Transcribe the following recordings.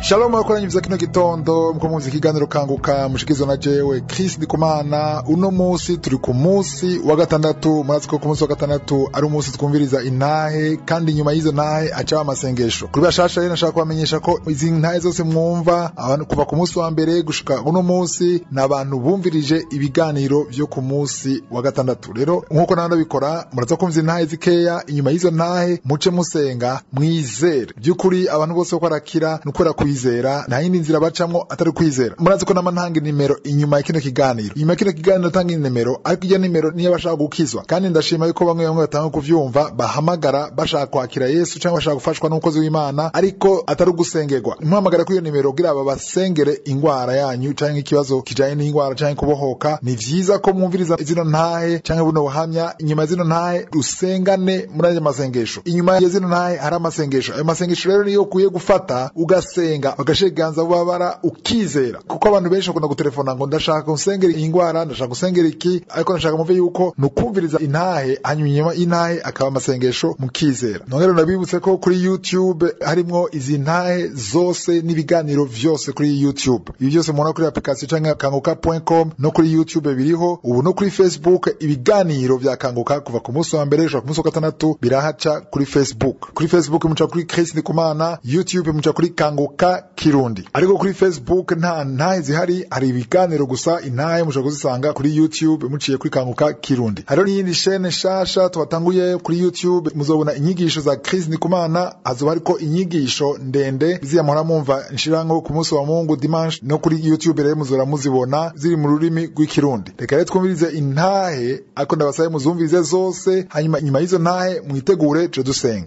Shalom murakoranyiriza kino gitondo muko muzi ikiganiro kanguka mushikizwa na jewe Chris Ndikumana uno musi turi ku musi wa gatandatu murazi ko ku musi wa gatandatu ari umunsi twumviriza intahe kandi inyuma y'izo ntahe acaho amasengesho kuri bashasha rero nashaka kubamenyesha ko izi ntahe zose mwumva abantu kuva ku musi wa mbere gushika uno musi ni abantu bumvirije ibiganiro vyo ku musi wa gatandatu rero nk'uko nawe ndabikora muraza kumva intahe zikeya inyuma y'izo ntahe muce musenga mwizere by'ukuri abantu bose ko barakira ni ukubera kwizera nta yindi nzira bacamwo atari kwizera murazi ko nama ntanga inimero inyuma ya kino kiganiro inyuma ya kino kiganiro tanga inimero ariko iyo nimero niyo bashaka gukizwa kandi ndashima yuko bamwe bamwe batanga kuvyumva bahamagara bashaka kwakira yesu cyangwa bashaka gufashwa n'umukozi w'imana ariko atari ugusengerwa muhamagara kuri iyo nimero kugira aba basengere ingwara yanyu canke ikibazo kijanye n'ingwara canke kubohoka ni vyiza ko mwumviriza zino ntahe canke buno buhamya inyuma ya zino ntahe rusengane muri ayo masengesho inyuma ya zino ntahe hari amasengesho ayo masengesho rero niyo ukwiye gufata ugasenga bagashira ikiganza bubabara ukizera kuko abantu benshi bakunda gutelefona ngo ndashaka gusengera iyi ngwara ndashaka gusengera iki ariko ndashaka muve yuko ni ukumviriza intahe hanyuma inyuma y'intahe akaba amasengesho mukizera nongere nabibutse ko kuri youtube harimwo izi ntahe zose n'ibiganiro vyose kuri youtube ibi byose mubona kuri application canke kanguka.com no kuri youtube biriho ubu no kuri facebook ibiganiro vya kanguka kuva ku munsi wa mbere gushika ku munsi wa gatandatu birahaca kuri facebook kuri facebook muca kuri Chris Ndikumana youtube muca kuri kanguka kirundi ariko kuri facebook nta ntahe zihari hari ibiganiro gusa intahe mushobora kuzisanga kuri youtube muciye kuri kanguka kirundi hariho n'iyindi shene nshasha twatanguye kuri youtube muzobona inyigisho za Chris Ndikumana hazoba hariko inyigisho ndende ziyamura mumva nshirango ku munsi wa mungu dimanche no kuri youtube rero muzora muzibona ziri mu rurimi rw'ikirundi reka rero twumvirize intahe ariko ndabasabe muzumvirize zose hanyuma inyuma y'izo ntahe mwitegure tuje dusenga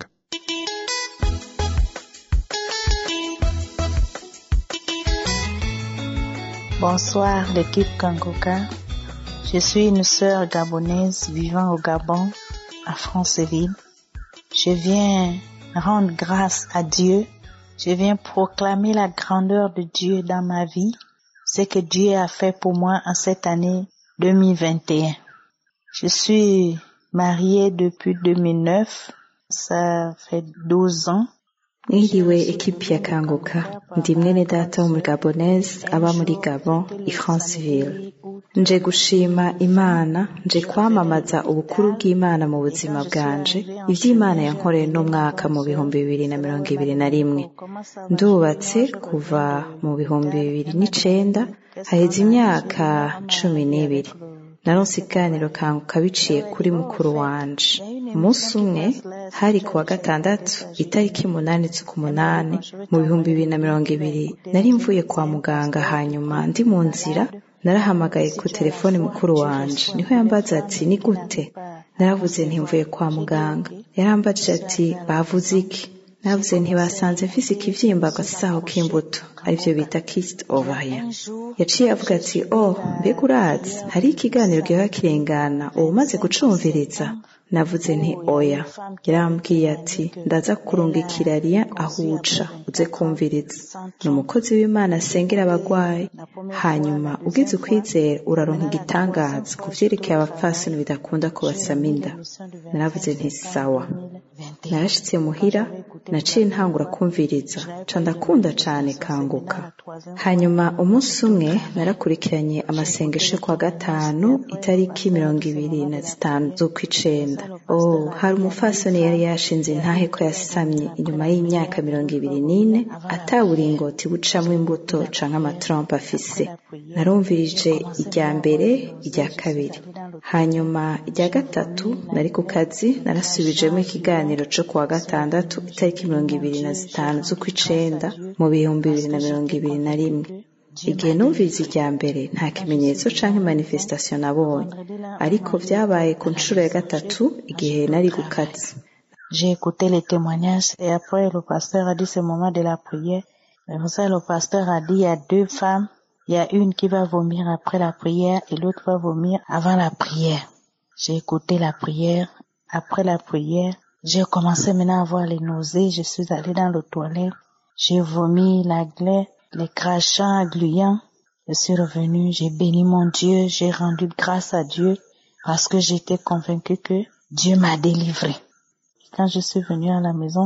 Bonsoir l'équipe Kangoka. Je suis une sœur gabonaise vivant au Gabon, à Franceville. Je viens rendre grâce à Dieu. Je viens proclamer la grandeur de Dieu dans ma vie, ce que Dieu a fait pour moi en cette année 2021. Je suis mariée depuis 2009. Ça fait 12 ans. mwiriwe ekipi ya kanguka ndi mwene data wo muri gabonese aba muri gabon i franceville nje gushima imana nje kwamamaza ubukuru bw'imana mu buzima bwanje ivy'imana yankoreye n'umwaka mu bihumbi bibiri na mirongo ibiri na rimwe ndubatse kuva mu bihumbi bibiri n'icenda haheze imyaka cumi n'ibiri naronse iganiro kanguka biciye kuri mukuru wanje umunsi umwe hari ku wa gatandatu itariki umunani z'ukumunani mu bihumbi bibiri na mirongo ibiri nari mvuye kwa muganga hanyuma ndi mu nzira narahamagaye ku telefoni mukuru wanje niho yambaza ati ni gute naravuze ntimvuye kwa muganga yarambajije ati bavuze iki navuze ntibasanze mfise ikivyimba agasaho k'imbuto arivyo bita kist ovaria yaciye avuga ati oh mbega urazi hari ikiganiro gihora kirengana ubu umaze gucumviriza navuze nti oya yarambwiye ati ndaza kurungikira riya aho uca uze kumviriza ni umukozi w'imana asengera abagwayi hanyuma ugize ukwizera uraronka igitangaza ku vyerekeye abapfasoni bidakunda kubasama inda naravuze nti sawa narashitse muhira naciye ntangura kumviriza ca ndakunda cane kanguka hanyuma umunsi umwe narakurikiranye amasengesho yo kwa gatanu itariki mirongo ibiri na zitanu z'ukwicenda oh hari umufasoni yari yashinze intahe ko yasamye inyuma y'imyaka mirongo ibiri n'ine ataburingoti bucamwo imbuto canke amatrompe afise narumvirije irya mbere irya kabiri hanyuma irya gatatu nari ku kazi narasubijemo ikiganiro co kuwa gatandatu itariki mirongo ibiri na zitanu z'ukwicenda mu bihumbi bibiri na mirongo ibiri na rimwe igihe numvise irya mbere nta kimenyetso canke manifestation nabonye ariko vyabaye ku nshuro ya gatatu igihe nari gukazi J'ai écouté les témoignages et après le pasteur a dit ce moment de la prière. Mais vous savez, le pasteur a dit il y a deux femmes. Il y a une qui va vomir après la prière et l'autre va vomir avant la prière. J'ai écouté la prière. Après la prière, j'ai commencé maintenant à avoir les nausées. Je suis allée dans le toilette. J'ai vomi la glaie, les crachats gluants. Je suis revenue, j'ai béni mon Dieu, j'ai rendu grâce à Dieu parce que j'étais convaincue que Dieu m'a délivré. Quand je suis venue à la maison,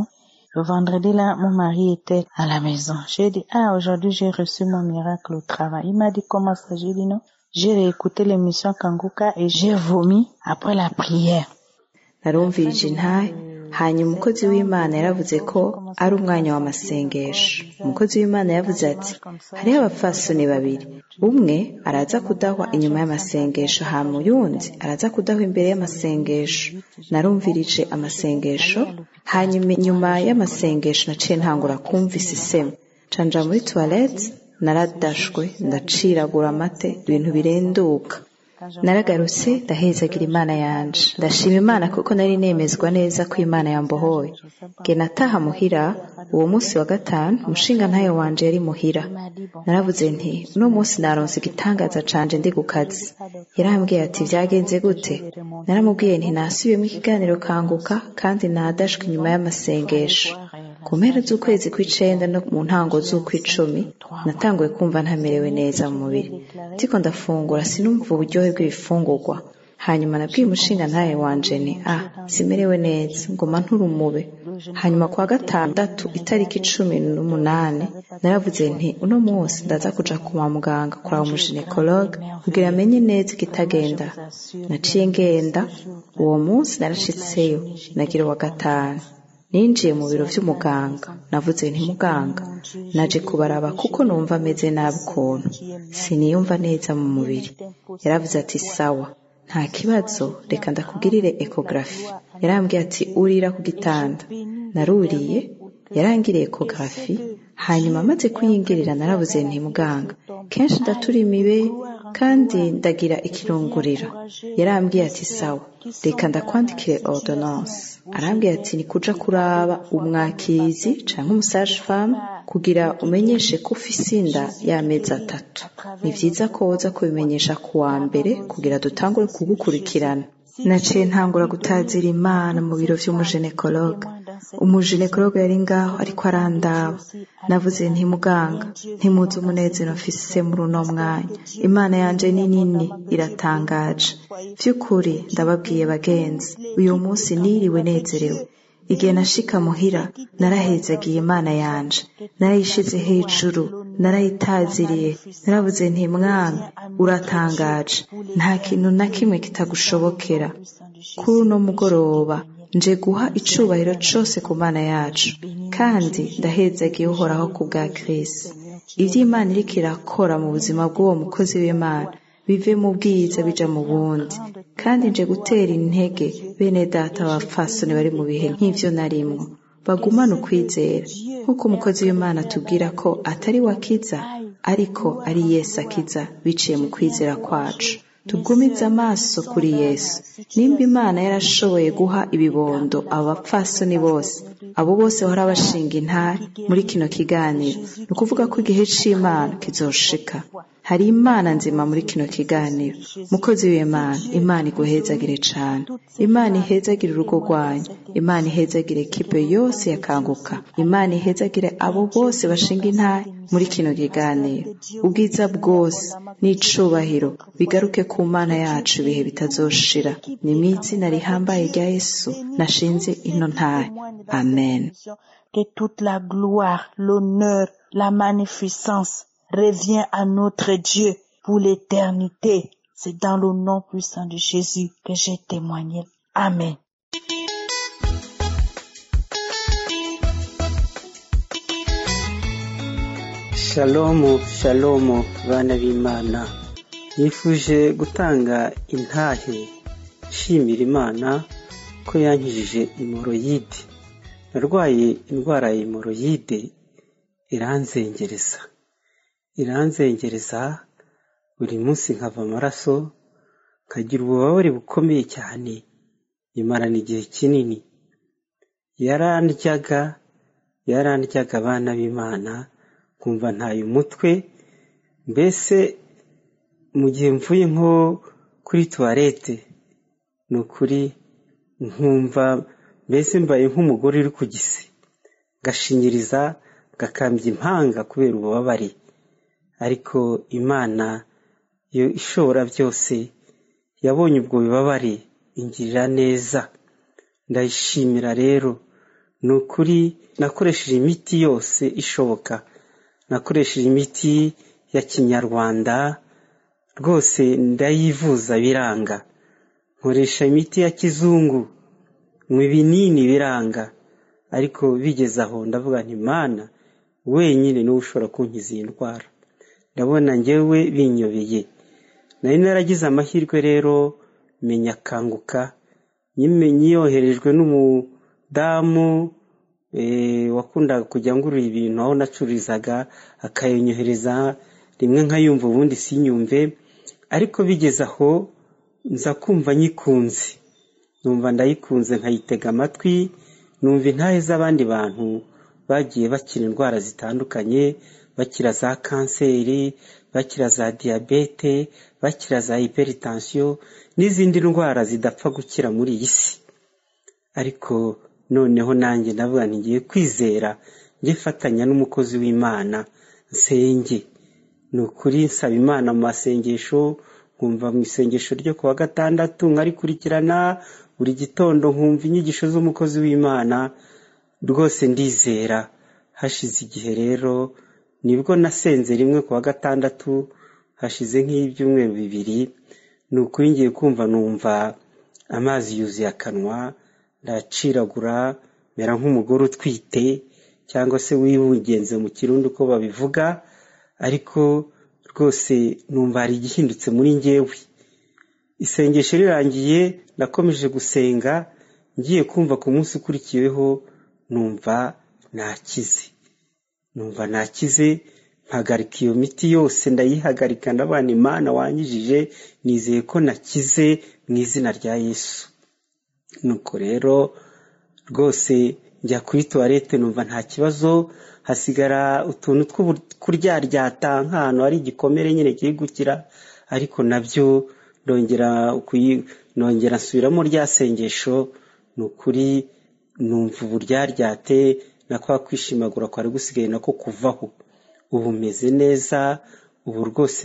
Le vendredi là, mon mari était à la maison. J'ai dit, ah, aujourd'hui j'ai reçu mon miracle au travail. Il m'a dit, comment ça? J'ai dit non. J'ai réécouté l'émission Kanguka et j'ai vomi après la prière. narumvirije intahe hanyuma umukozi w'imana yaravuze ko ari umwanya w'amasengesho umukozi w'imana yavuze ati hariho abapfasoni babiri umwe araza kudahwa inyuma y'amasengesho hama uyundi araza kudahwa imbere y'amasengesho narumvirije amasengesho hanyuma inyuma y'amasengesho naciye ntangura kumva isisemu canja muri tuwarete naradashwe ndaciragura amate ibintu birenduka naragarutse ndahezagira imana yanje ndashima imana kuko nari nemezwa neza ko imana yambohoye nge nataha muhira uwo munsi wa gatanu umushinga ntayo wanje yari muhira naravuze nti uno munsi naronse igitangaza canje ndi ku kazi yarambwiye ati vyagenze gute naramubwiye nti nasubiyemo ikiganiro kanguka kandi nadashwe inyuma y'amasengesho ku mpera z'ukwezi kw'icenda no mu ntango z'ukw'icumi natanguye kumva ntamerewe neza mu mubiri ndiko ndafungura sinumva uburyohe bw'ibifungurwa hanyuma nabwiye umushinga ntaye wanje ni ah simerewe neza ngoma nturumube hanyuma kwa gatandatu itariki cumi n'umunani naravuze nti uno munsi ndaza kuja kwa muganga kuraba umuginekologe kugira amenye neza ikitagenda naciye ngenda uwo munsi narashitseyo nagira wa gatanu ninjiye mu biro vy'umuganga navuze nti muganga naje kubaraba kuko numva ameze nabi ukuntu siniyumva neza mu mubiri yaravuze ati sawa nta kibazo reka ndakugirire ekografi yarambwiye ati urira ku gitanda naruriye yarangiriye ekografi hanyuma amaze kuyingirira narabuze nti muganga kenshi ndatura imibe kandi ndagira ikirunguriro yarambwiye ati sawa reka ndakwandikire ordonnance arambwiye ati ni kuja kuraba umwakizi canke umusage femme kugira umenyeshe ko ufise inda y'amezi atatu ni vyiza ko woza kubimenyesha ku wa mbere kugira dutangure kugukurikirana naciye ntangura gutazira imana mu biro vy'umuginekologe umuginekologe yari ngaho ariko arandaba navuze nti muganga ntimuzi umunezero mfise muri uno mwanya imana yanje ni nini iratangaje vy'ukuri ndababwiye bagenzi uyu munsi niriwe nezerewe igihe nashika muhira narahezagiye imana yanje narayishize hejuru narayitaziriye naravuze nti mwana uratangaje nta kintu na kimwe kitagushobokera kuri uno mugoroba nje guha icubahiro cose ku mana yacu kandi ndahezagiye uhoraho ku bwa kirisi ivyo imana iriko irakora mu buzima bw'uwo mukozi w'imana bive mu bwiza bija mu bundi kandi nje gutera intege bene data abapfasoni bari mu bihe nk'ivyo narimwo bagumane ukwizera nk'uko umukozi w'imana atubwira ko atari we akiza ariko ari yesu akiza biciye mu kwizera kwacu tugumize amaso kuri yesu nimba imana yarashoboye guha ibibondo abo bapfasoni bose abo bose bahora bashinga intare muri kino kiganiro ni ukuvuga ko igihe c'imana kizoshika hari imana nzima muri kino kiganiro mukozi w'imana imana iguhezagire cane imana ihezagire urugo rwanyu imana ihezagire kipe yose yakanguka imana ihezagire abo bose bashinga intare muri kino kiganiro ubwiza bwose n'icubahiro bigaruke ku mana yacu ibihe bitazoshira ni mu izina rihambaye rya yesu nashinze ino ntare amen Que toute la gloire, l'honneur, la magnificence revient à notre Dieu pour l'éternité. C'est dans le nom puissant de Jésus que j'ai témoigné. Amen. shalomu shalomu bana b'imana nifuje gutanga intahe nshimira imana ko yankijije imoroyide narwaye indwara ya imoroyide iranzengereza iranzengereza buri munsi nkava amaraso nkagira ububabare bukomeye cyane imarana igihe kinini yarandyaga yarandyaga abana b'imana nkumva ntaye umutwe mbese mu gihe mvuye nko kuri tuwarete ni ukuri nkumva mbese mbaye nk'umugore uri ku gisi gashinyiriza gakambya impanga kubera ububabare ariko imana yo ishobora byose yabonye ubwo bubabare ingirira neza ndayishimira rero ni ukuri nakoresheje imiti yose ishoboka nakoresheje imiti ya kinyarwanda rwose ndayivuza biranga nkoresha imiti ya kizungu mu ibinini biranga ariko bigeze aho ndavuga nti mana wenyine niwe ushobora kunkiza iyi ndwara ndabona ngewe binyobeye nari naragize amahirwe rero menya akanguka nyimenye yoherejwe n'umudamu wakundaga kujya ngurura ibintu aho nacururizaga akayonyohereza rimwe nkayumva ubundi sinyumve ariko bigeze aho nza kumva nyikunze numva ndayikunze nkayitega amatwi numva intahe z'abandi bantu bagiye bakira indwara zitandukanye bakira za kanseri bakira za diyabete bakira za hiperitansiyo n'izindi ndwara zidapfa gukira muri iyi si ariko noneho nanjye ndavuga ntigiye kwizera njye fatanya n'umukozi w'imana nsenge ni ukuri nsaba imana mu masengesho nkumva mu isengesho ryo ku wa gatandatu nkarikurikirana buri gitondo nkumva inyigisho z'umukozi w'imana rwose ndizera hashize igihe rero nibwo nasenze rimwe ku wa gatandatu hashize nk'ibyumweru bibiri ni ukuri ngiye kumva numva amazi yuzuye akanwa ndaciragura mera nk'umugore utwite cyangwa se wibugenze mu kirundi uko babivuga ariko rwose numva hari igihindutse muri ngewe isengesho rirangiye nakomeje gusenga ngiye kumva ku munsi ukurikiyeho numva nakize numva nakize mpagarika iyo miti yose ndayihagarika ndabana imana wanyijije nizeye ko nakize mu izina rya yesu nuko rero rwose njya kuri tuwarete numva nta kibazo hasigara utuntu tw'ukuryaryata nk'ahantu hari igikomere nyine kiri gukira ariko nabyo nongera nongera nsubiramo rya sengesho ni ukuri numva uburyaryate na kwa kwishimagura kwari gusigaye nako kuvaho ubu meze neza ubu rwose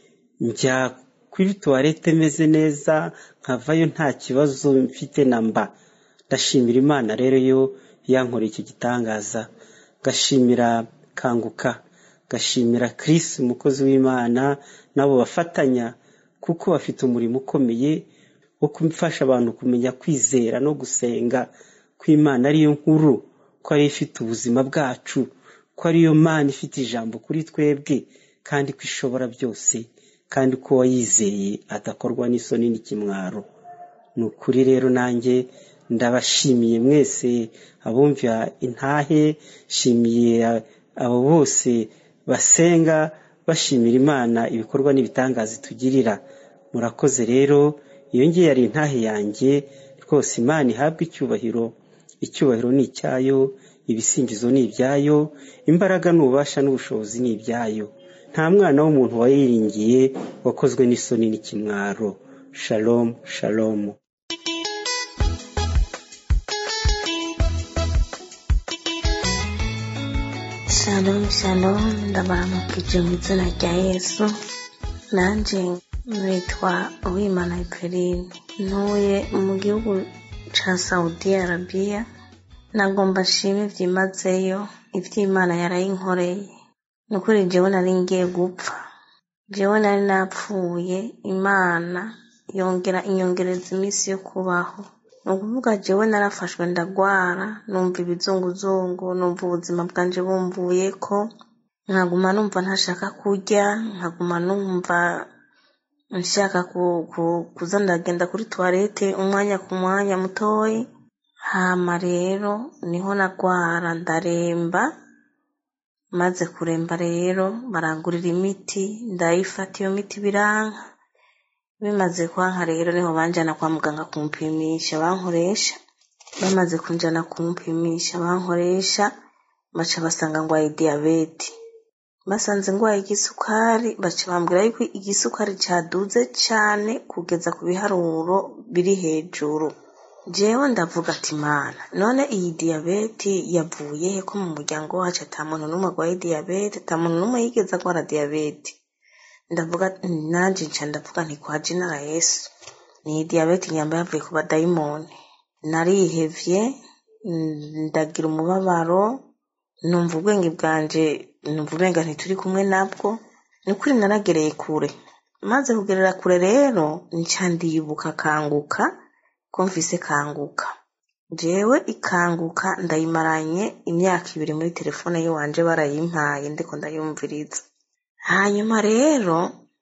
njya kuri tuwarete meze neza nkavayo nta kibazo mfite na mba ndashimira imana rero yo yankoreye icyo gitangaza gashimira kanguka gashimira kirisi umukozi w'imana n'abo bafatanya kuko bafite umurimo ukomeye wo gufasha abantu kumenya kwizera no gusenga ko imana ariyo nkuru ko ariyo ifite ubuzima bwacu ko ariyo mana ifite ijambo kuri twebwe kandi ko ishobora byose kandi ko uwayizeye adakorwa n'isoni n'ikimwaro ni ukuri rero nanjye ndabashimiye mwese abumvira intahe shimiye abo bose basenga bashimira imana ibikorwa n'ibitangaza itugirira murakoze rero iyo ngiye yari intahe yanjye rwose imana ihabwa icyubahiro icyubahiro ni icyayo ibisingizo ni ibyayo imbaraga n'ububasha n'ubushobozi ni ibyayo nta mwana w'umuntu wayiringiye wakozwe n'isoni n'ikimwaro shalom shalom shalom shalom ndabaramukije mu izina rya yesu nanjye nitwa uwimana eperine ntuye mu gihugu cya saudi arabiya nagomba nshime byimazeyo iby'imana yarayinkoreye ni ukuri jewe nari ngiye gupfa jewe nari napfuye imana yongera inyongereza iminsi yo kubaho ni ukuvuga jewe narafashwe ndagwara numva ibizunguzungu numva ubuzima bwanje bumvuye ko nkaguma numva ntashaka kurya nkaguma numva nshaka kuza ndagenda kuri tuwarete umwanya ku mwanya mutoya hama rero niho nagwara ndaremba maze kuremba rero barangurira imiti ndayifata iyo miti biranka bimaze kwanka rero niho banjana kwa muganga kumpimisha bankoresha bamaze kunjana kumpimisha bankoresha baca basanga ngwaye diyabete basanze ngwaye igisukari baca bambwira yuko igisukari cyaduze cyane kugeza ku biharuro biri hejuru jewe ndavuga ati mana none iyi diyabete yavuye he ko mu muryango wacu ata muntu n'umwe agwaye diyabete ata muntu n'umwe yigeze agwara diyabete ndavuga nanjye nca ndavuga nti kwa jenera yesu ni diyabete nyamba yavuye ku badayimoni narihevye ndagira umubabaro numva ubwenge bwanje numva ubenga ntituri kumwe nabwo ni ukuri naragereye kure maze kugerera kure rero nca ndibuka kanguka ko mfise kanguka jewe ikanguka ndayimaranye imyaka ibiri muri telefone yiwanje barayimpaye ndiko ndayumviriza hanyuma rero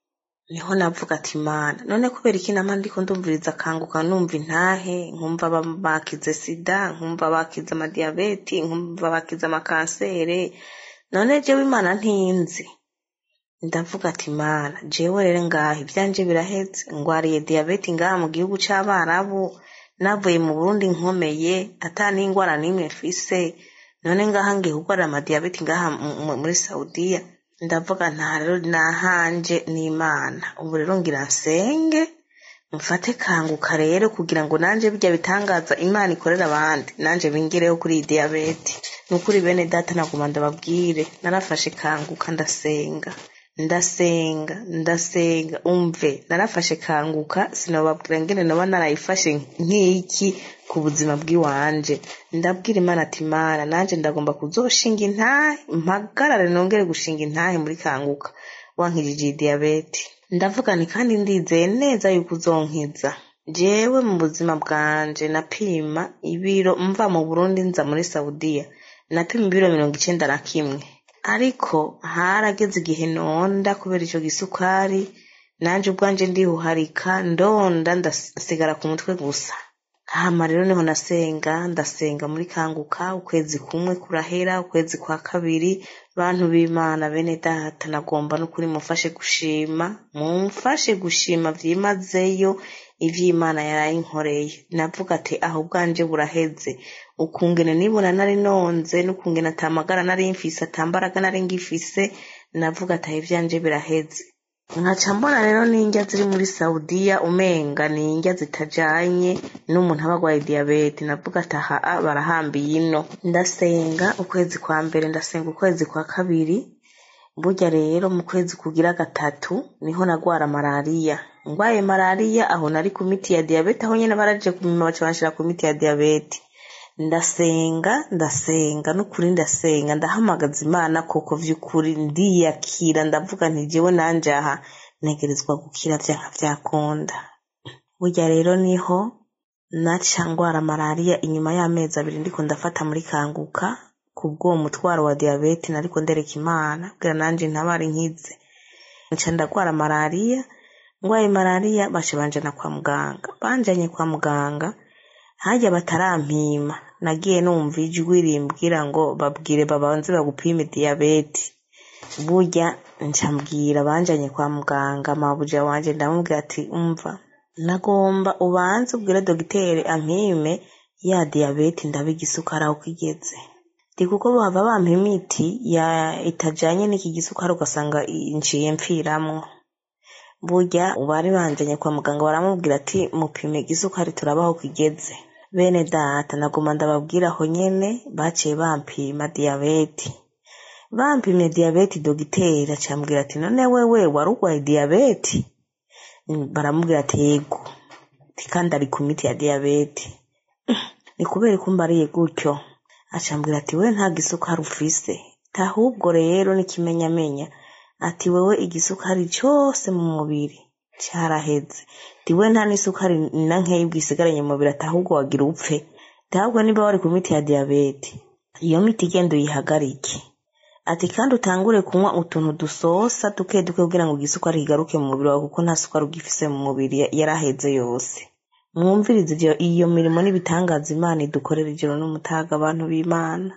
niho navuga ati mana none kubera iki nama ndiko ndumviriza kanguka numva intahe nkumva bakize sida nkumva bakize amadiyabeti nkumva bakize amakansere none jewe imana ntinzi ndavuga ati mana jewe rero ngaha ibyanje biraheze ngwariye diyabeti ngaha mu gihugu c'abarabu navuye mu burundi nkomeye ata n'ingwara n'imwe mfise none ngaha ngiye kugwarira amadiyabeti ngaha muri saudiya ndavuga nta rero nahanje n'imana ubu rero ngira nsenge mfate kanguka rero kugira ngo nanje bijya bitangaza imana ikorera abandi nanje bingireho kuri iyi diyabeti ni ukuri bene data naguma ndababwire narafashe kanguka ndasenga ndasenga ndasenga umve narafashe kanguka sinababwira ngene noba narayifashe nk'iki ku buzima bw'iwanje ndabwira imana ati mana nanje ndagomba kuzoshinga intahe mpagarare nongere gushinga intahe muri kanguka wankijije iyi diyabeti ndavuga ni kandi ndizeye neza yuko uzonkiza jewe mu buzima bwanje napima ibiro mva mu burundi nza muri saudiya napima ibiro mirongo icenda na kimwe ariko harageze igihe nonda kubera ico gisukari nanje ubwanje ndihuharika ndonda ndasigara ku mutwe gusa hama rero niho nasenga ndasenga muri kanguka ukwezi kumwe kurahera ukwezi kwa kabiri bantu b'imana bene data nagomba n'ukuri mufashe gushima mumfashe gushima vyimazeyo ivy'imana yarayinkoreye navuga ati aho ubwanje buraheze ukungene nibona nari nonze n'ukungene atamagara nari mfise atambaraga nari ngifise navuga ati aho ivyanje biraheze nkaca mbona rero n'indya ziri muri saudiya umenga ni indya zitajanye n'umuntu aba agwaye diyabete navuga ati aha barahambiye ino ndasenga ukwezi kwa mbere ndasenga ukwezi kwa kabiri burya rero mu kwezi kugira gatatu niho nagwara malariya ngwaye malariya aho nari ku miti ya diyabete aho nyene baraje kumima baca banshira ku miti ya diyabete ndasenga ndasenga n'ukuri ndasenga ndahamagaza imana koko vy'ukuri ndiyakira ndavuga nti jewe nanje aha ntegerezwa gukira vyanka vyakunda burya rero niho naca ngwara malariya inyuma y'amezi abiri ndiko ndafata muri kanguka kubw'uwo mutwaro wa diyabete nariko ndereka imana kugira nanje ntabari nkize nca ndagwara malariya ngwaye malariya baca banjana kwa muganga banjanye kwa muganga harya batarampima nagiye numva ijwi rimbwira ngo babwire babanze bagupime diyabete burya ncambwira banjanye kwa muganga mabuja wanje ndamubwira ati umva nagomba ubanze ubwire dogiteri ampime ya diyabete ndabe igisukari aho kigeze ndi kuko bava bampa imiti ya itajanye n'iki gisukari ugasanga nciye mpfiramwo burya bari banjanye kwa muganga baramubwira ati mupime igisukari turabaho kigeze bene data naguma ndababwira aho nyene baciye bampima diyabete bampimye diyabete dogiteri acambwira ati none wewe wari urwaye diyabete baramubwira ati yego kandi ari ku miti ya diyabete ni kubera ko mbariye gutyo acambwira ati we nta gisukari ufise ahubwo rero n'ikimenyamenya ati wewe igisukari cyose mu mubiri cyaraheze tiwe nta n'isukari na nkeyi bwisigaranye mu mubiri ati ahubwo wagira upfe ahubwo niba wari ku miti ya diyabete iyo miti igenda uyihagarike ati kandi utangure kunywa utuntu dusosa duke duke kugira ngo igisukari kigaruke mu mubiri wawe kuko nta sukari ugifise mu mubiri yaraheze yose mwumvirize iyo mirimo n'ibitangaza imana idukorera ijoro n'umutaga abantu b'imana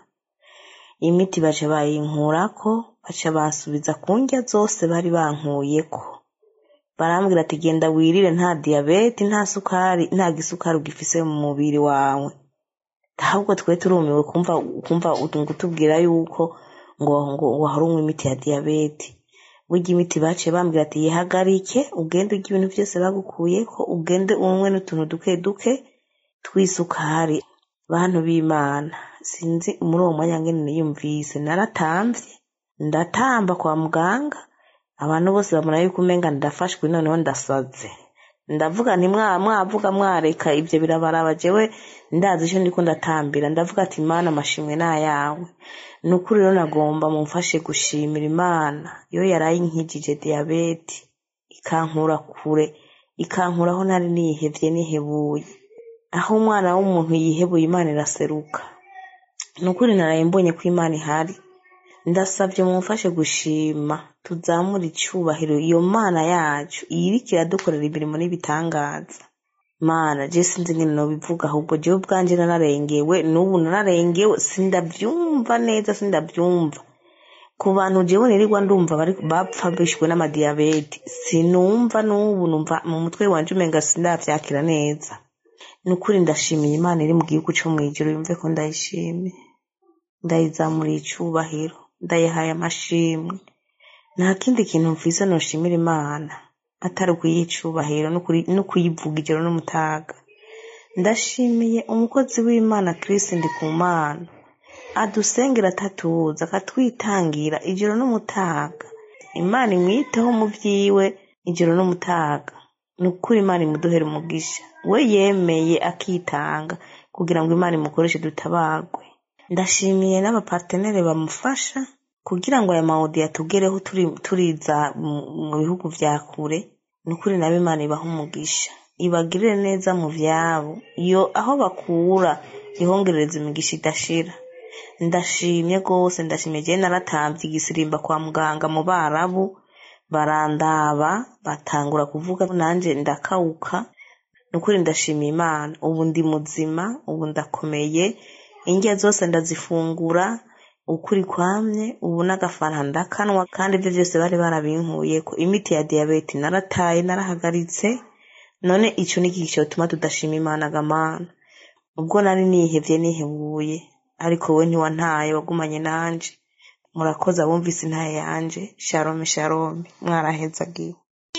imiti baca bayinkurako baca bansubiza ku ndya zose bari bankuyeko barambwira ati genda wirire nta diyabete nta sukari nta gisukari ugifise mu mubiri wawe ahubwo twe turumiwe kumva kumva utubwira yuko ngo ngo wahora unywa imiti ya diyabete burya imiti baciye bambwira ati yihagarike ugende urya ibintu byose bagukuyeko ugende unywe n'utuntu duke duke tw'isukari bantu b'imana sinzi muri uwo mwanya ngene niyumvise naratamvye ndatamba kwa muganga abantu bose babona yuko umenga ndafashwe noneho ndasaze ndavuga nti mwa mwavuga mwareka ibyo birabaraba jewe ndazi icyo ndiko ndatambira ndavuga ati imana amashimwe ni ayawe ni ukuri rero nagomba mumfashe gushimira imana iyo yaraye inkijije diyabete ikankura kure ikankura aho nari nihevye nihebuye aho umwana w'umuntu yihebuye imana iraseruka ni ukuri naraye mbonye ko imana ihari ndasabye mumfashe gushima tuzamure icyubahiro iyo mana yacu iriko iradukorera imirimo n'ibitangaza mana je sinzi ingene nobivuga ahubwo jewe ubwanje nararengewe n'ubu nararengewe sindavyumva neza sindavyumva ku bantu jewe nirirwa ndumva bari bapfa bishwe n'amadiyabete sinumva n'ubu numva mu mutwe wanje umenga sindavyakira neza ni ukuri ndashimiye imana iri mu gihugu co mw'ijuru yumve ko ndayishimiye ndayizamuriye icubahiro ndayihaye amashimwe nta kindi kintu mviza noshimira imana atari ukuyicubahiro no kuyivuga ijoro n'umutaga ndashimiye umukozi w'imana Chris Ndikumana adusengera atatuza akatwitangira ijoro n'umutaga imana imwiteho mu vyiwe ijoro n'umutaga ni ukuri imana imuduhera umugisha we yemeye akitanga kugira ngo imana imukoreshe dutabagwe ndashimiye n'abapartenere bamufasha kugira ngo aya mawodi yatugereho turiza mu bihugu vya kure ni ukuri nabo imana ibaha umugisha ibagirire neza mu vyabo iyo aho bakura ihongerereza imigisha idashira ndashimye rwose ndashimye jewe naratamvye igisirimba kwa muganga mu barabu barandaba batangura kuvuga nanje ndakawuka ni ukuri ndashimiye imana ubu ndi muzima ubu ndakomeye indya zose ndazifungura ukuri kwamye ubu n'agafana ndakanwa kandi ibyo byose bari barabinkuyeko imiti ya diyabete narataye narahagaritse none ico ni iki cyotuma tudashima imana gamana ubwo nari nihevye nihebuye ariko we ntiwantaye wagumanye nanje murakoze abumvise intaye yanje shalome shalome mwarahezagiwe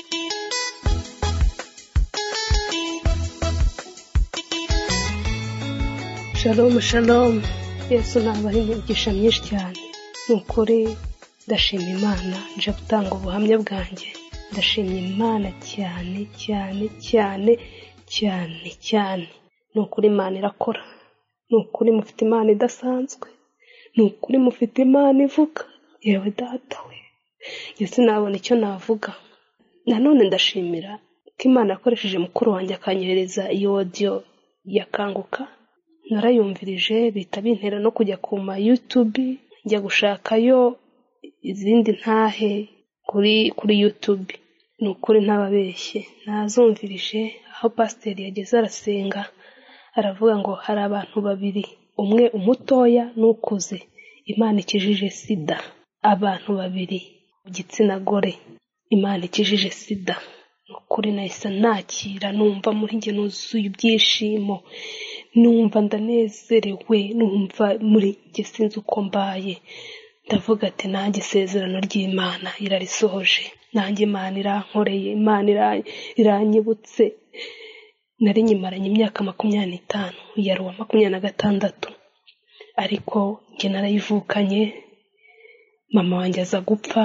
shalomu shalomu yesu nabaha imigisha myinshi cyane ni ukuri ndashima imana nje gutanga ubuhamya bwanjye ndashimye imana cyane cyane cyane cyane cyane ni ukuri imana irakora ni ukuri mufite imana idasanzwe ni ukuri mufite imana ivuga yewe data we yesu nabona icyo navuga nanone ndashimira ko imana yakoresheje mukuru wanjye akanyohereza iyo odiyo yakanguka narayumvirije bihita bintera no kujya ku ma yutubi njya gushakayo izindi ntahe kuri kuri yutubi ni ukuri ntababeshye nazumvirije aho pasiteri yageze arasenga aravuga ngo hari abantu babiri umwe umutoya n'ukuze imana ikijije sida abantu babiri igitsina gore imana ikijije sida ni ukuri nahise nakira numva muri njye nuzuye ibyishimo numva ndanezerewe numva muri njye sinzi uko mbaye ndavuga ati nanjye isezerano ry'imana irarisohoje nanjye imana irankoreye imana iranyibutse nari nyimaranye imyaka makumyabiri n'itanu yari uwa makumyabiri na gatandatu ariko njye narayivukanye mama wanjye aza gupfa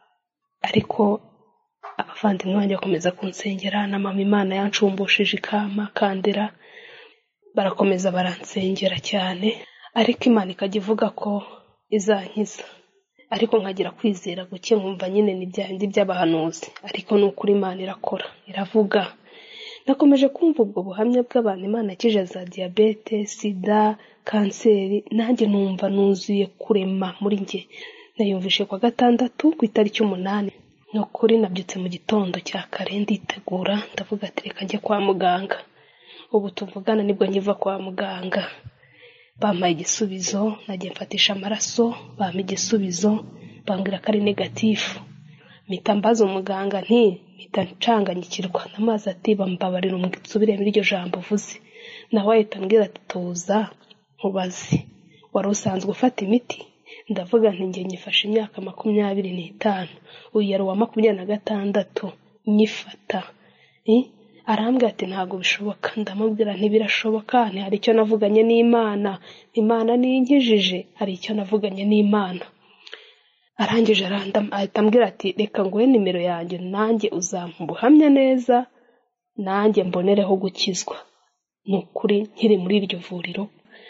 ariko abavandimwe banjye bakomeza kunsengera na mama imana yancumbushije ikama kandera barakomeza baransengera cyane ariko imana ikajya ivuga ko izankiza ariko nkagira kwizera guke nkumva nyine ni bya bindi by'abahanuzi ariko ni ukuri imana irakora iravuga nakomeje kumva ubwo buhamya bw'abantu imana ikije za diyabete sida kanseri nanjye numva nuzuye kurema muri njye nayumvishe kwa gatandatu ku itariki umunani ni ukuri nabyutse mu gitondo cya kare nditegura ndavuga ati reka njye kwa muganga ubu tuvugana nibwo nkiva kwa muganga bampaye igisubizo nagiye mfatisha amaraso bampa igisubizo bambwira ko ari negatifu mpita mbaza umuganga nti mpita ncanganyikirwa n'amazi ati bambabarira umusubire muri iryo jambo uvuze nawe ahita ambwira ati tuza nkubaze wari usanzwe ufata imiti ndavuga nti njye nyifashe imyaka makumyabiri n'itanu uyu yari uwa makumyabiri na gatandatu nyifata arambwira ati ntabwo bishoboka ndamubwira ntibirashoboka hari icyo navuganye n'imana imana niyinkijije hari icyo navuganye n'imana arangije ahita ambwira ati reka nguhe nimero yanjye nanjye uzampa ubuhamya neza nanjye mbonereho gukizwa ni ukuri nkiri muri iryo vuriro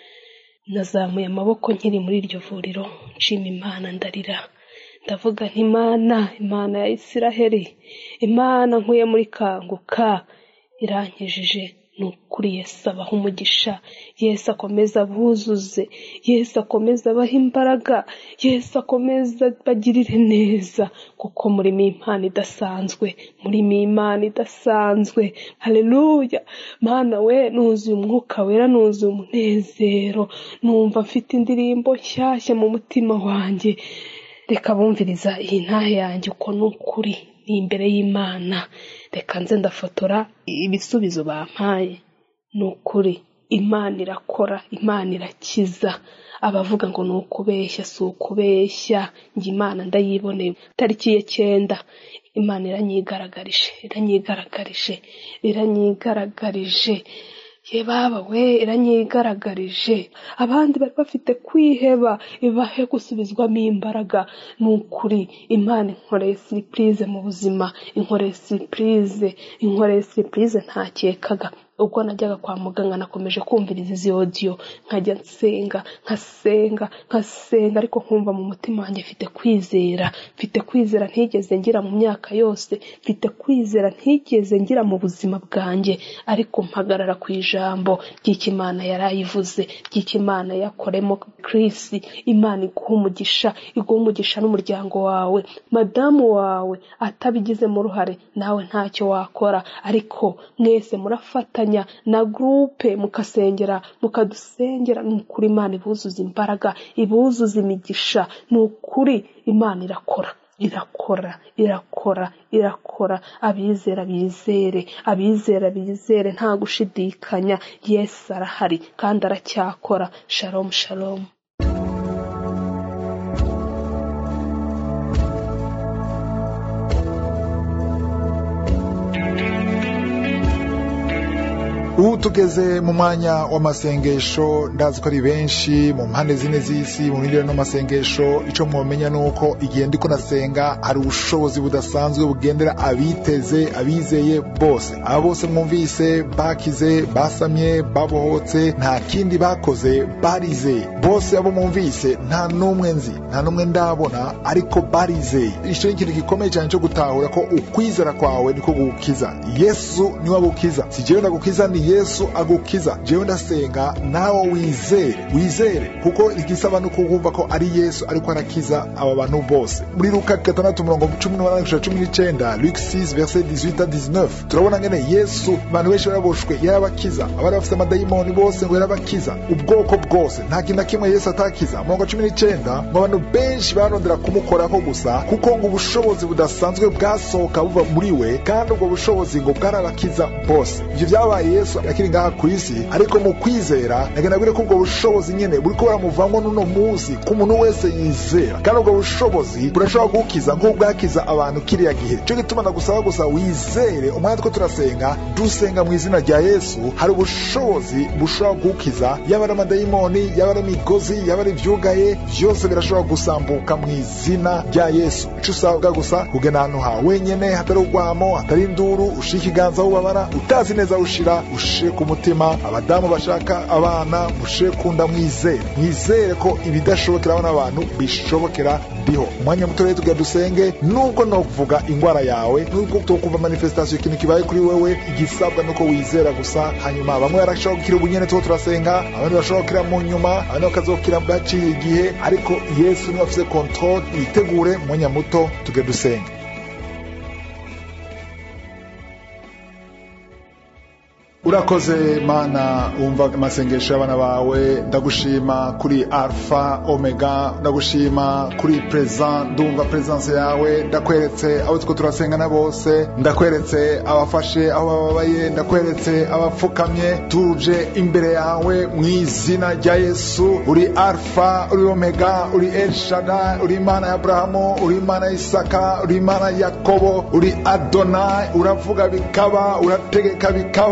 nazamuye amaboko nkiri muri iryo vuriro nshima imana ndarira ndavuga nti imana imana ya isiraheli imana nkuye muri kanguka irankijije ni ukuri yesu abaha umugisha yesu akomeza abuzuze yesu akomeza abaha imbaraga yesu akomeza bagirire neza kuko murimo impano idasanzwe murimo imana idasanzwe hareruya mana we nuzuye umwuka wera nuzuye umunezero numva mfite indirimbo nshyashya mu mutima wanjye reka bumviriza iyi ntahe yanjye uko ni ukuri ni imbere y'imana reka nze ndafotora ibisubizo bampaye ni ukuri imana irakora imana irakiza abavuga ngo ni ukubeshya si ukubeshya njye imana ndayiboneye tariki ye cyenda imana iranyigaragarije iranyigaragarije iranyigaragarije ye baba we iranyigaragarije abandi bari bafite kwiheba ibahe gusubizwamo imbaraga ni ukuri imana inkoreye siripurize mu buzima inkoreye siripurize inkoreye siripurize ntakekaga ubwo najyaga kwa muganga nakomeje kumviriza izi odiyo nkajya nsenga nkasenga nkasenga ariko nkumva mu mutima wanjye mfite kwizera mfite kwizera ntigeze ngira mu myaka yose mfite kwizera ntigeze ngira mu buzima bwanjye ariko mpagarara ku ijambo ry'ikimana yarayivuze ry'ikimana yakoremo kirisi imana iguha umugisha iguha umugisha n'umuryango wawe madamu wawe atabigizemo uruhare nawe ntacyo wakora ariko mwese murafatanya na gurupe mukasengera mukadusengera ni ukuri imana ibuzuza imbaraga ibuzuza imigisha ni ukuri imana irakora irakora irakora irakora abizera bizere abizera bizere nta gushidikanya yesu arahari kandi aracyakora shalomu shalomu ubu tugeze mu mwanya w'amasengesho ndazi ko ari benshi mu mpande zine z'isi mu bindi n'amasengesho icyo mwamenya ni uko igihe ndiko nasenga hari ubushobozi budasanzwe bugendera abiteze abizeye bose aba bose mwumvise bakize basamye babohotse nta kindi bakoze barizeye bose abo mwumvise nta n'umwe nzi nta n'umwe ndabona ariko barizeye icyo ni ikintu gikomeye cyane cyo gutahura ko ukwizera kwawe niko gukiza yesu niwe agukiza si jewe ndagukiza ni yesu agukiza jewe ndasenga nawe wizere wizere kuko igisaba no kukumva ko ari yesu ariko arakiza aba bantu bose muri luka gatandatu mirongo cumi n'umunani gushika cumi n'icenda luke 6 verset 18 19 turabona ngene yesu abantu benshi baraboshwe yarabakiza abari bafite amadayimoni bose ngo yarabakiza ubwoko bwose nta kintu na kimwe yesu atakiza mirongo cumi n'icenda ngo abantu benshi barondera kumukorako gusa kuko ngo ubushobozi budasanzwe bwasohoka buva muri we kandi ubwo bushobozi ngo bwarabakiza bose ivyo vyabaye yesu akiri ngaha ku isi ariko mu kwizera nagenda bwire ko ubwo bushobozi nyene buriko buramuvamwo n'uno munsi ku muntu wese yizera kandi ubwo bushobozi burashobora kugukiza nk'uko bwakiza abantu kiriya gihe cyo gituma ndagusaba gusa wizere umwanya two turasenga dusenga mu izina rya yesu hari ubushobozi bushobora kugukiza yaba ari amadayimoni yaba ari imigozi yaba ari ivyugaye vyose birashobora gusambuka mu izina rya yesu ico usabwa gusa kugenda ahantu hawe wenyene hatari urwamo hatari induru ushira ikiganza aho ubabara utazi neza aho ushira ushire ku mutima abadamu bashaka abana mushire kunda mwizere mwizere ko ibidashobokeraho n'abantu bishobokera ndiho umwanya muto rero tugira dusenge nubwo nokuvuga ingwara yawe nubwo tokumva manifestation ikintu kibaye kuri wewe igisabwa nuko wizera gusa hanyuma bamwe barashobora gukira ubunyene tuho turasenga abandi bashobora gukira mu nyuma abandi bakazokira baciye igihe ariko yesu niwe afise control witegure umwanya muto tuge dusenge urakoze mana wumva amasengesho y'abana bawe ndagushima kuri alfa omega ndagushima kuri preza ndumva presence yawe ndakweretse abo two turasengana bose ndakweretse abafashe aho bababaye ndakweretse abapfukamye tuje imbere yawe mu izina rya yesu uri alfa uri omega uri elshada uri imana ya aburahamu uri imana ya isaka uri imana ya yakobo uri adonai uravuga bikaba urategeka bikaba ndagushima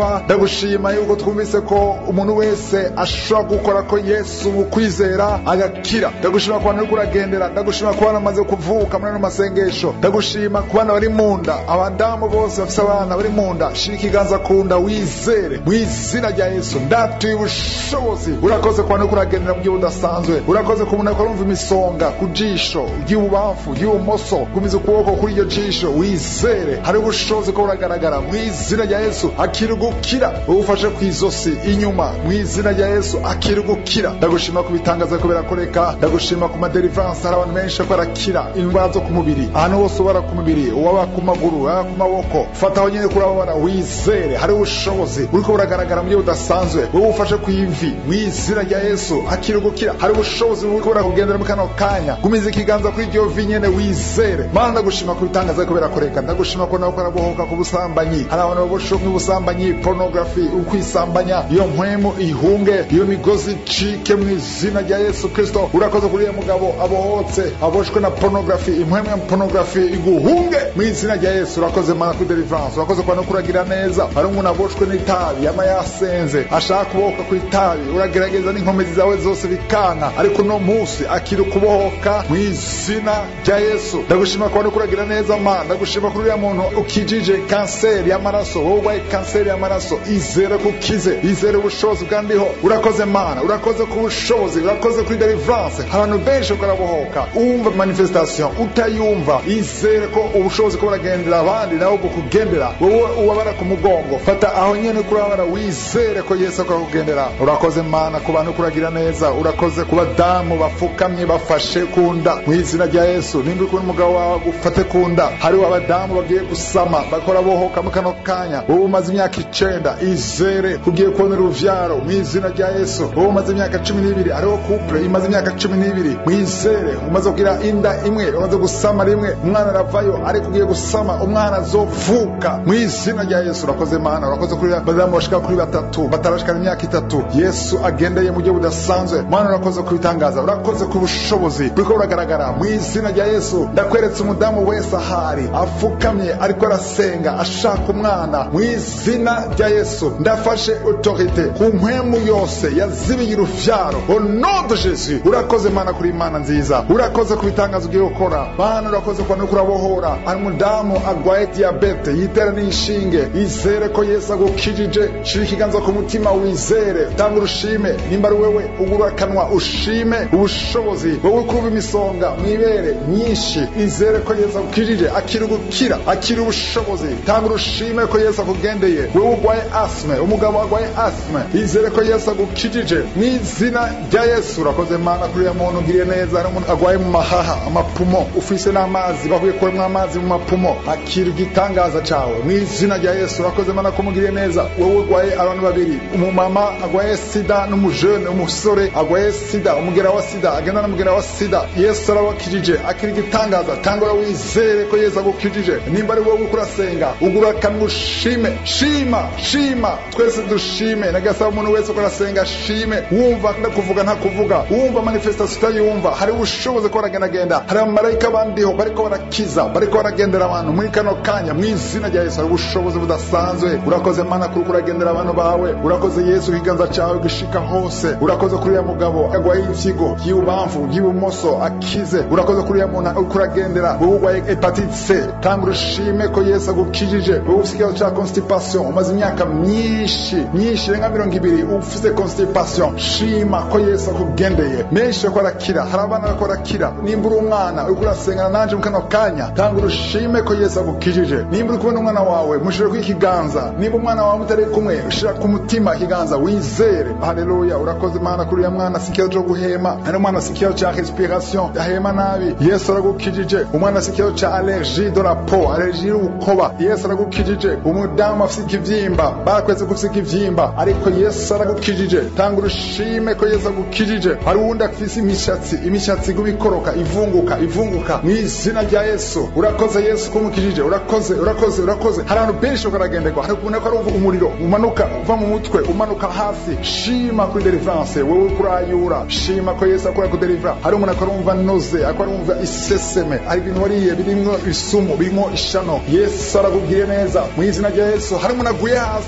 ndagushima yuko twumvise ko umuntu wese ashobora gukora ko yesu mu kwizera agakira ndagushima ku bantu uri kuragendera ndagushima ku bana bamaze kuvuka muri ano masengesho ndagushima ku bana bari mu nda abadamu bose bafite abana bari mu nda shira ikiganza ku nda wizere mu izina rya yesu ndatuye ubushobozi urakoze ku bantu uri kuragendera mu buryo budasanzwe urakoze ku muntu ariko imisonga ku jisho ry'ububamfu ry'ibumoso gumiza ukuboko kuri iryo jisho wizere hari ubushobozi ko buragaragara mu izina rya yesu akiri gukira ufashe ku izosi inyuma mu izina rya yesu akiri gukira ndagushima ku bitangaza ko birakoreka ndagushima ku maderivanse hari abantu benshi ko barakira indwara zo ku mubiri ahantu hose ubara ku mubiri uwaba ku maguru uwaba ku maboko fata aho nyine kurababara wizere hari ubushobozi buriko buragaragara mu buryo budasanzwe wowe ufashe ku ivi mu izina rya yesu akiri gukira hari ubushobozi buriko burakugendera mu kano kanya gumiza ikiganza kuri iryo vi nyene wizere mana ndagushima ku bitangaza ko birakoreka ndagushima ko nawe ukarabohoka ku busambanyi hari abantu baboshowe n'ubusambanyi porunogarafi ukwisambanya iyo mpwemu ihunge iyo migozi icike mu izina rya yesu kristo urakoze kuri uyu mugabo abohotse aboshwe na porunogarafi impwemu ya porunogarafi iguhunge mu izina rya yesu urakoze mana kuri deliverance urakoze kwa no kuragira neza hari umuntu aboshwe n'itabi yama yasenze ashaka kubohoka ku itabi uragerageza n'inkomezi zawe zose bikanka ariko uno munsi akiri kubohoka mu izina rya yesu ndagushima kwa no kuragira neza mana ndagushima kuri uriya muntu ukijije kanseri y'amaraso wowe urwaye kanseri y'amaraso izere ko ukize izere ubushobozi bwandiho urakoze mana urakoze ku bushobozi urakoze kuri deliverance abantu benshi ukarabohoka umva manifestation utayumva izere ko ubushobozi ko buragendera abandi nawe bukugendera wowe ubabara ku mugongo fata aho nyene kurabara wizere ko yesu akakugendera urakoze mana ku bantu kuragira neza urakoze ku badamu bafukamye bafashe ku nda mu izina rya yesu nimba uri kumwe n'umugabo wawe ufate ku nda hariho abadamu bagiye gusama bakora bohoka mu kano kanya wowe umaze imyaka icenda izere ugiye kubonera uruvyaro mu izina rya yesu wowe umaze imyaka cumi n'ibiri hariho couple imaze imyaka cumi n'ibiri mwizere umaze kugira inda imwe umaze gusama rimwe umwana aravayo ariko ugiye gusama umwana azovuka mu izina rya yesu urakoze mana urakoze kuri badamu bashika kuri batatu batarashikana imyaka itatu yesu agendeye mu buryo budasanzwe mana urakoze kubitangaza urakoze ku bushobozi buriko buragaragara mu izina rya yesu ndakweretse umudamu wese ahari afukamye ariko arasenga ashaka umwana mu izina rya yesu ndafashe autorite ku mpwemu yose yazibiye uruvyaro au nom de jésus urakoze mana kuri imana nziza urakoze ku bitangazo ugiye gukora mana urakoze kuba nuko urabohora hari umudamu agwaye diyabete yitera n'inshinge izere ko yesu agukijije shira ikiganza ku mutima wizere tanga urushime nimba ari wewe ugura akanwa ushime ubushobozi wowe kuba imisonga mwibere myinshi izere ko yesu agukijije akiri gukira akiri ubushobozi tanga urushime ko yesu akugendeye wowe ugwaye asme umugabo agwaye asme izere ko yesu agukijije mu izina rya yesu urakoze mana kuri uyu muntu ugiriye neza hari umuntu agwaye mu mahaha amapumo ufise n'amazi bahuye kuremwa amazi mu mapumo akira igitangaza cawe mu izina rya yesu urakoze mana ko mugiriye neza wowe urwaye abantu babiri umumama agwaye sida n'umujene umusore agwaye sida umugera wa sida agenda n'umugera wa sida yesu arabakijije akira igitangaza tangura wizere ko yesu agukijije nimba ari wowe uriko urasenga ugura akanwa ushime shima shima twese dushime nagasaba umuntu wese uko arasenga shime wumva ndakuvuga ntakuvuga wumva manifestation utayumva hari ubushobozi ko baragendagenda hari abamarayika bandiho bariko barakiza bariko baragendera abantu muri kano kanya mu izina rya yesu hari ubushobozi budasanzwe urakoze mana kuri kuragendera abantu bawe urakoze yesu ikiganza cawe gishika hose urakoze kuri uriya mugabo agwaye ivyigo y'ibubamfu y'ibumoso akize urakoze kuri uriya muntu uriko uragendera wowe urwaye hepatite c tanga urushime ko yesu agukijije wowe ufise ikibazo ca constipation umaze imyaka myinshi myinshi irenga mirongo ibiri ufise constipation shima ko yesu akugendeye menshi bariko barakira hari abana bariko barakira nimba uri umwana uriko urasengana nanje mu kano kanya tanga urushime ko yesu agukijije nimba uri kumwe n'umwana wawe mushire ku ikiganza nimba umwana wawe mutari kumwe ushira ku mutima ikiganza wizere haleluya urakoze mana kuri uya mwana si ikibazo co guhema hari umwana si ikibazo ca respiration ahema nabi yesu aragukijije umwana si ikibazo ca allergie de la peau allergie y'urukoba yesu aragukijije umudamu afise ikivyimba barakwetse ko ufise ikivyimba ariko yesu aragukijije tanga urushime ko yesu agukijije hari uwundi afise imishatsi imishatsi iguma ikoroka ivunguka ivunguka mu izina rya yesu urakoze yesu kumukijije urakoze urakoze urakoze hari abantu benshi ukaragenderwa hari ukuntu ko arumva umuriro umanuka uva mu mutwe umanuka hasi shima kuri deliverance wowe uriko urayura shima ko yesu akora kudelivera hari umuntu akarumva noze ako arumva iseseme hari ibintu wariye birimwo isumu birimwo ishano yesu aragubwiye neza mu izina rya yesu hari umuntu aguye hasi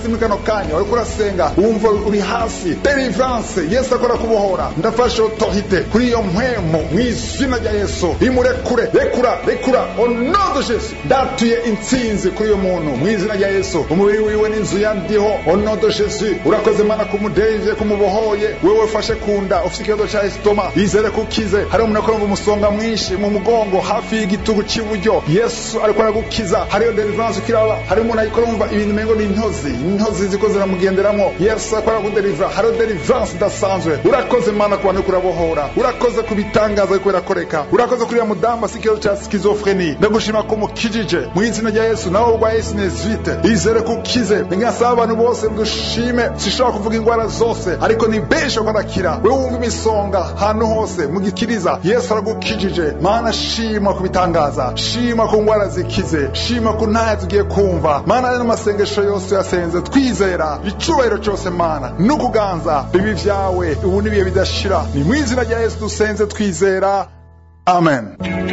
muri kano kanya wariko urasenga wumva uri hasi delivrance yesu akora kubohora ndafashe otorite kuri iyo mpwemu mu izina rya yesu imurekure rekura rekura onodo jesu ndatuye intsinzi kuri uyo muntu mu izina rya yesu umubiri wiwe n'inzu yandiho onodo jesu urakoze mana kumudevye kumubohoye wewe fashe kunda ufite ikibazo ca esitoma yizere kukize hari umuntu akorumva umusonga mwinshi mu mugongo hafi y'igitugu c'iburyo yesu ariko aragukiza hariyo delivrance ukiraba hari umuntu ariko arumva ibintu umengo ni intozi intozi ziko ziramugenderamwo yesu ariko arakudelivra hariyo delivrance idasanzwe urakoze mana ku bantu kurabohora urakoze ku bitangaza ariko birakoreka urakoze kuri ya mudamu afite ikibazo ca skizofreni ndagushima ko mukijije mu izina rya yesu nawe urwaye sinezite izere kukize ngasaba abantu bose dushime sishobora kuvuga indwara zose ariko ni benshi ko arakira wewe wumva imisonga ahantu hose mugikiriza yesu aragukijije mana shima ku bitangaza shima ku ndwara zikize shima ku ntahe tugiye kumva mana ari n'amasengesho yose yasenze twizera icubahiro cyose mana n'ukuganza bibi vyawe ubu n'ibihe bidashira ni mu izina rya yesu dusenze twizera amen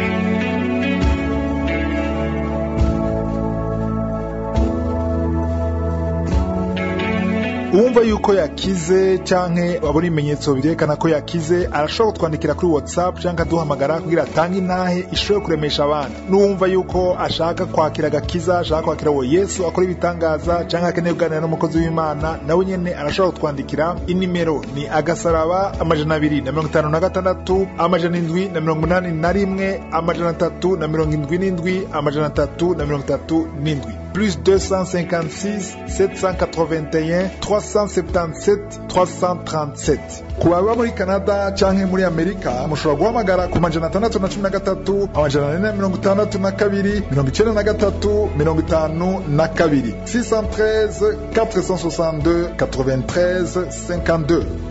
uwumva yuko yakize canke wabona ibimenyetso birerekana ko yakize arashobora kutwandikira kuri whatsapp canke aduhamagara kugira atange intahe ishobore kuremesha abandi n'uwumva yuko ashaka kwakira agakiza ashaka kwakira uwo yesu akora ibitangaza canke akeneye kuganira n'umukozi w'imana nawe nyene arashobora kutwandikira inimero ni agasaraba amajana abiri na mirongo itanu na gatandatu amajana indwi na mirongo inani na rimwe amajana atatu na mirongo indwi n'indwi amajana atatu na mirongo itatu n'indwi plus 256 781 377 337 ku baba muri canada canke muri amerika mushobora guhamagara ku majana atandatu na cumi na gatatu amajana ane na mirongo itandatu na kabiri mirongo icenda na gatatu mirongo itanu na kabiri 613 462 93 52